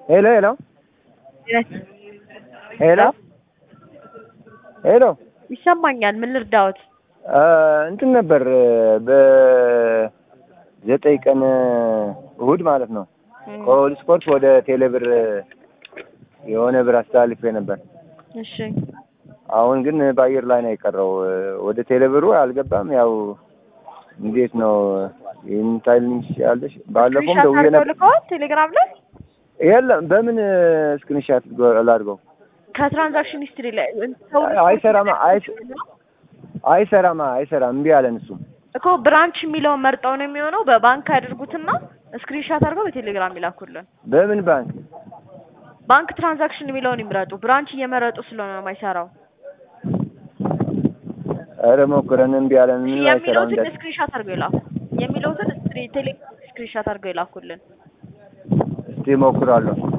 ሄሎ ሄሎ ሄሎ ሄሎ ይሰማኛል። ምን ልርዳዎት? እንትን ነበር በዘጠኝ ቀን እሁድ ማለት ነው ከኦል ስፖርት ወደ ቴሌብር የሆነ ብር አስተላልፌ ነበር። እሺ አሁን ግን በአየር ላይ ነው የቀረው። ወደ ቴሌብሩ አልገባም። ያው እንዴት ነው ይህን ታይልንሽ ያለሽ? ባለፈውም ስክሪንሻት ደውዬ አድርገው ነበር። ልከዋል ቴሌግራም ላይ የለም በምን ስክሪንሻት ላድርገው? ከትራንዛክሽን ሂስትሪ ላይ ሰው አይሰራማ አይስ- አይሰራማ አይሰራም። እምቢ አለን እሱም እኮ ብራንች የሚለውን መርጠው ነው የሚሆነው። በባንክ ያድርጉትና ስክሪንሻት አድርገው በቴሌግራም ይላኩልን። በምን ባንክ ባንክ ትራንዛክሽን የሚለውን ይምረጡ። ብራንች እየመረጡ ስለሆነ ነው የማይሰራው። ኧረ ሞክረን እምቢ አለን። ምን አይሰራም የሚለውትን እንዳል ስክሪንሻት አድርገው ይላኩ። የሚለውትን ቴሌ ስክሪንሻት አድርገው ይላኩልን። እስቲ ሞክራለሁ።